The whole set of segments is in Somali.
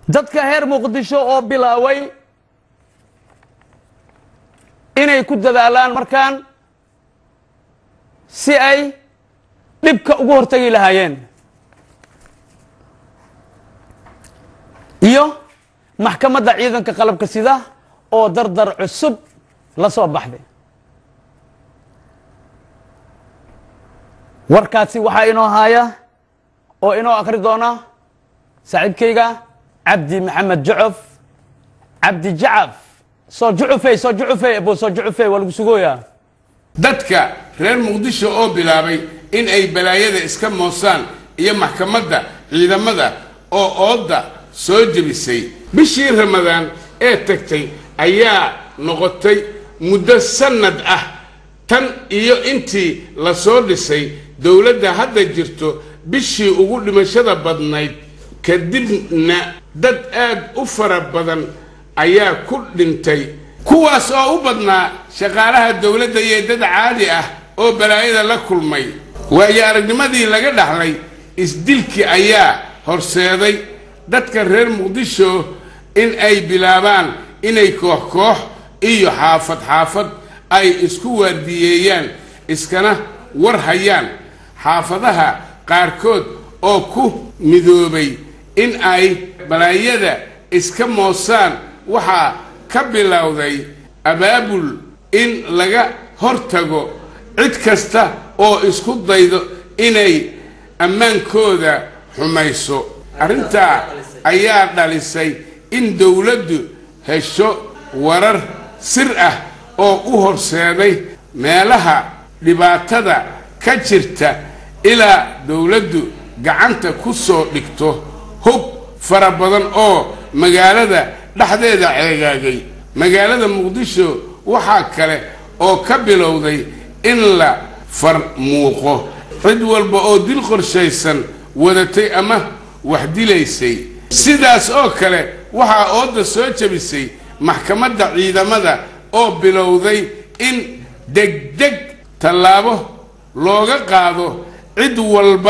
dadka reer muqdisho oo bilaaway inay ku dadaalaan markaan si ay dhibka ugu hortagi lahaayeen iyo maxkamadda ciidanka qalabka sida oo dardar cusub la soo baxday warkaasi waxaa inoo haaya oo inoo akri doona saaxiibkayga cabdi maxamed jucof cabdi jacaf soo jucufey soo jucufey abo soo jucufey waa lagu sugooyaa dadka reer muqdisho oo bilaabay in ay balaayada iska moosaan iyo maxkamadda ciidamada oo oodda soo jebisay bishii ramadaan ee tagtay ayaa noqotay muddo sannad ah tan iyo intii la soo dhisay dowladda hadda jirto bishii ugu dhimashada badnayd kadibna dad aad u fara badan ayaa ku dhintay kuwaas oo u badnaa shaqaalaha dowladda iyo dad caadi ah oo balaayada la kulmay waayo aragnimadii laga dhaxlay isdilkii ayaa horseeday dadka reer muqdisho in ay bilaabaan inay koox koox iyo xaafad xaafad ay isku waardiyeeyaan iskana war hayaan xaafadaha qaarkood oo ku midoobay in ay balaayada iska moosaan waxaa ka bilowday abaabul in laga hortago cid kasta oo isku daydo inay ammaankooda xumayso arrintaa ayaa dhalisay in dowladdu hesho warar sir ah oo u horseeday meelaha dhibaatada ka jirta ilaa dowladdu gacanta ku soo dhigto hub fara badan oo magaalada dhexdeeda ceegaagay magaalada muqdisho waxaa kale oo ka bilowday in la farmuuqo cid walba oo dil qorshaysan wadatay ama wax dilaysay sidaas oo kale waxaa ooda soo jebisay maxkamadda ciidamada oo bilowday in degdeg tallaabo looga qaado cid walba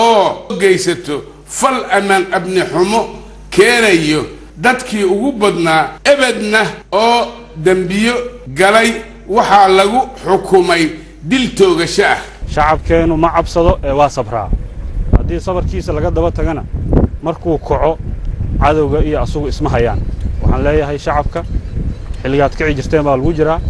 oo geysato fal ammaan abni xumo keenayo dadkii ugu badnaa ebedna oo dembiyo galay waxaa lagu xukumay dil toogasho ah shacabkeennu ma cabsado ee waa sabraa haddii sabarkiisa laga daba tagana markuu kaco cadowga iyo asugu isma hayaan waxaan leeyahay shacabka xilligaad kici jirteen baa lagu jiraa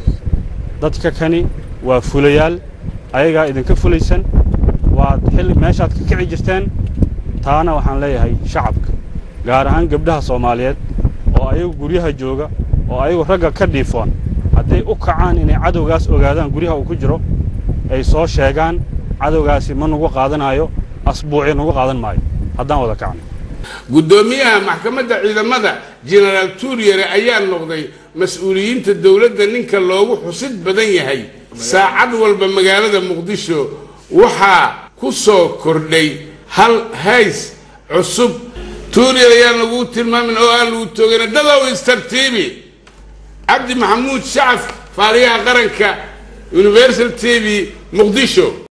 dadka kani waa fulayaal ayagaa idinka fulaysan waad xilli meeshaad ka kici jirteen taana waxaan leeyahay shacabka gaar ahaan gabdhaha soomaaliyeed oo ayagu guryaha jooga oo ayagu ragga ka dhiifoon hadday u kacaan inay cadowgaas ogaadaan guryaha uu ku jiro ay soo sheegaan cadowgaasi ma nugu qaadanayo asbuuci nugu qaadan maayo haddaan wada kacno guddoomiyaha maxkamadda ciidamada jenaraal tuuryare ayaa noqday mas-uuliyiinta dowladda ninka loogu xusid badan yahay saacad walba magaalada muqdisho waxaa ku soo kordhay hal hays cusub tuuryar ayaan laguu tilmaamin oo aan lagu toogana dadow istartiibi cabdi maxamuud shacaf faaliyaha qaranka universal t v muqdisho